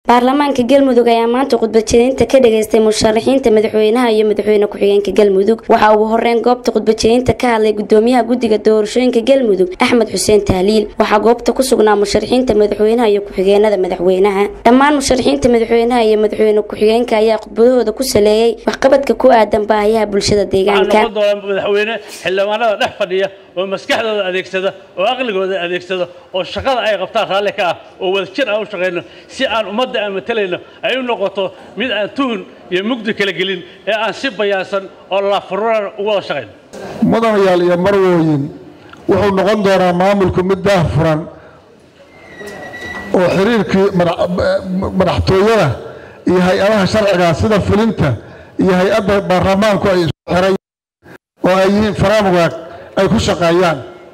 baarlamaanka galmudug ayaa maanta khudbadjeedinta ka dhageystay musharaxiinta madaxweynaha iyo madaxweyne ku-xigeenka galmudug waxaa ugu horeyn goobta khudbadjeedinta ka hadlay gudoomiyaha guddiga doorashooyinka galmudug axmed xuseen tahliil waxaa goobta ku sugnaa musharaxiinta madaxweynaha iyo ku-xigeenada madaxweynaha dhammaan musharaxiinta madaxweynaha iyo madaxweyne ku-xigeenka ayaa khudbadahooda ku saleeyay waxqabadka ku aadan baahiyaha bulshada deegaanka madaxweyne xildhibaanada dhex fadhiya oo maskaxdooda adeegsada oo aqligooda adeegsada oo shaqada ay qabtaan raalli ka ah oo wadajir aan u shaqayno si aan ummadda aan matalayno ay u noqoto mid aan tuhun iyo mugdi kala gelin ee aan si bayaansan oo laafururan u wada shaqayno mudanayaal iyo marwooyin wuxuu noqon doonaa maamulku mid daah furan oo xiriirkii madaxtooyada iyo hay-adaha sharciga sida fulinta iyo hay-adda baarlamaanku ay isku xiray oo ay yihiin faraamwaag ay ku shaqeeyaan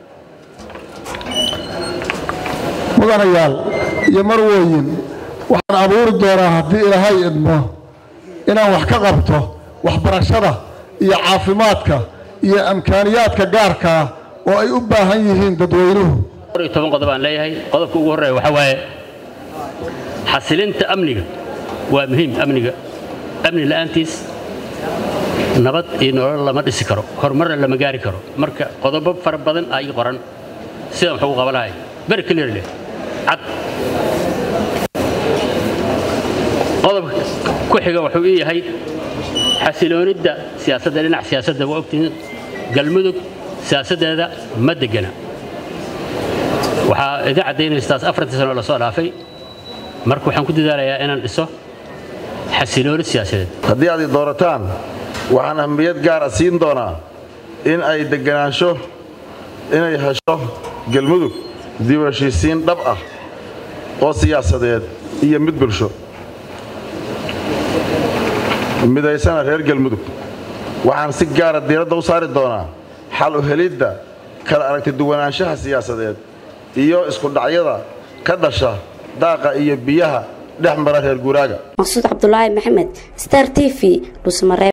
mudanayaal iyo marwooyin waxaan abuuri doonaa haddii ilaahay idmo inaan wax ka qabto waxbarashada iyo caafimaadka iyo amkaaniyaadka gaarka ah oo ay u baahan yihiin dadweynuhu toban qodob aan leeyahay qodobka ugu horreeya waxaa waaye xasilinta amniga waa muhiim amniga amni la'aantiis nabad iyo nolol lama dhisi karo horumarna lama gaari karo marka qodobo fara badan ay qoran sidaan wax ugu qabanahay very clearly cad qodobka ku xiga wuxuu ii yahay xasiloonidda siyaasadda dhinac siyaasadda waa ogtihiin galmudug siyaasaddeeda ma degana waxaa idin caddaynaystaas afartii sano lasoo dhaafay marka waxaan ku dadaalayaa inaan dhiso xasilooni siyaasadeed haddii aad i doorataan waxaan ahmiyad gaara siin doonaa in ay deganaansho inay hesho galmudug dib u heshiisiin dhab ah oo siyaasadeed iyo mid bulsho midaysana reer galmudug waxaan si gaara diiradda u saari doonaa xal u helidda kala aragti duwanaanshaha siyaasadeed iyo iskudhacyada ka dhasha daaqa iyo biyaha dhex mara reer guuraaga maqsuud cabdulaahi maxamed star t v dhusmare